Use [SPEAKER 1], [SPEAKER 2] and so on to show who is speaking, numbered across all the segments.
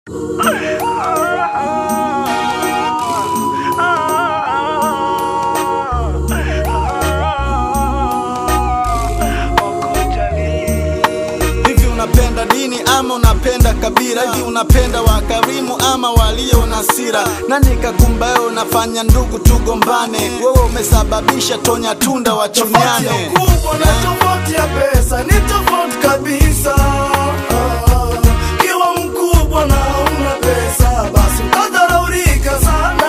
[SPEAKER 1] Hivi unapenda dini ama unapenda kabila? Hivi unapenda wakarimu ama walio na sira? Nani kakumba wewe unafanya ndugu tugombane? Wewe umesababisha tonya tunda
[SPEAKER 2] Tofauti ya
[SPEAKER 1] wachunyane.
[SPEAKER 2] ukubwa na tofauti ya pesa ni tofauti kabisa. Ah, Kiwa mkubwa na una pesa, basi utadharaulika sana.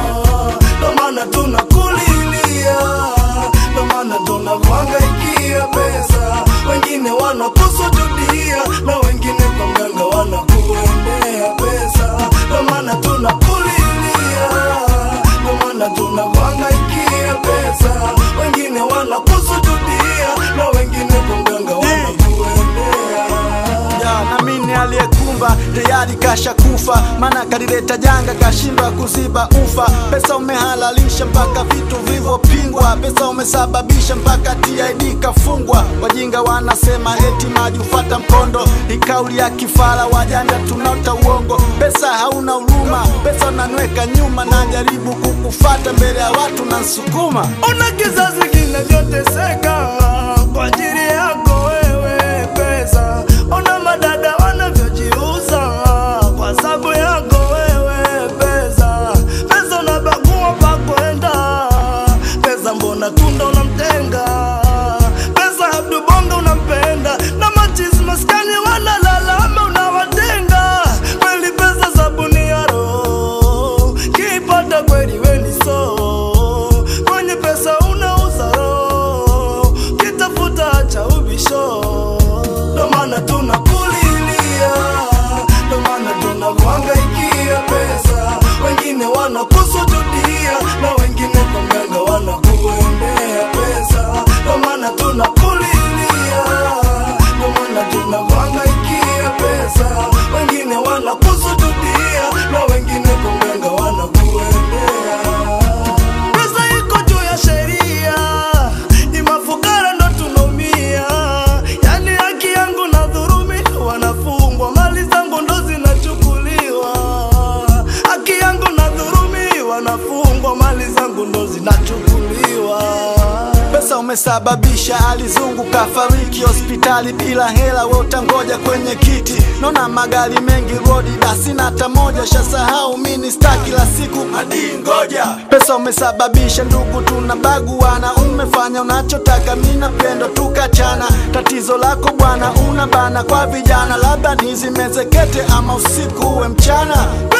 [SPEAKER 2] Ndo maana tunakulilia, ndo maana tunakuhangaikia pesa. Wengine wanakusujudia na wengine kwa mganga wanakuendea pesa. Ndo maana tunakulilia, ndo maana tunakuhangaikia pesa. Wengine wanakusujudia na wengine kwa mganga wanakuendea
[SPEAKER 1] Ya, na mimi aliyekumba tayari kasha kufa, maana kalileta janga kashindwa kuziba ufa. Pesa umehalalisha mpaka vitu vilivyopingwa, pesa umesababisha mpaka TID kafungwa. Wajinga wanasema eti maji ufata mkondo, ni kauli ya kifara, wajanja tunaota uongo. Pesa hauna huruma, pesa unanweka nyuma, najaribu kukufata mbele ya watu na nsukuma
[SPEAKER 2] Ona kizazi kinavyoteseka kwa ajili yako wewe pesa. Ona madada wanavyojiuza kwa sababu yako wewe pesa. Pesa unabagua pa kwenda, pesa mbona tunda unamtenga, pesa Abdu Bongo unampenda na machizi maskani wanalalama unawatenga. Kweli pesa sabuni ya roho, kipata kweli weni so kwenye pesa unauza roho, kitafuta cha ubisho. Ndo maana tunakulilia, ndo maana tunakuhangaikia pesa. Wengine wanakusujudia na wengine kwa mganga wanakuendea pesa. Ndo maana tunakulilia, ndo maana tunakuhangaikia pesa. Wengine wanakusujudia na wengine kwa mganga wanakuendea Pesa iko juu ya sheria, ni mafukara ndo tunaumia. Yani haki yangu na dhurumi, wanafungwa mali zangu ndo zinachukuliwa. Haki yangu na dhurumi, wanafungwa mali zangu ndo zinachukuliwa.
[SPEAKER 1] Pesa umesababisha alizungu kafariki hospitali bila hela, we utangoja kwenye kiti. Naona magari mengi rodi, dasina hata moja, shasahau mini star kila siku hadi ngoja. Pesa umesababisha ndugu tunabaguana, umefanya unachotaka, mi napendo tukachana. Tatizo lako bwana, una bana kwa vijana, labda nizimezekete ama usiku uwe mchana.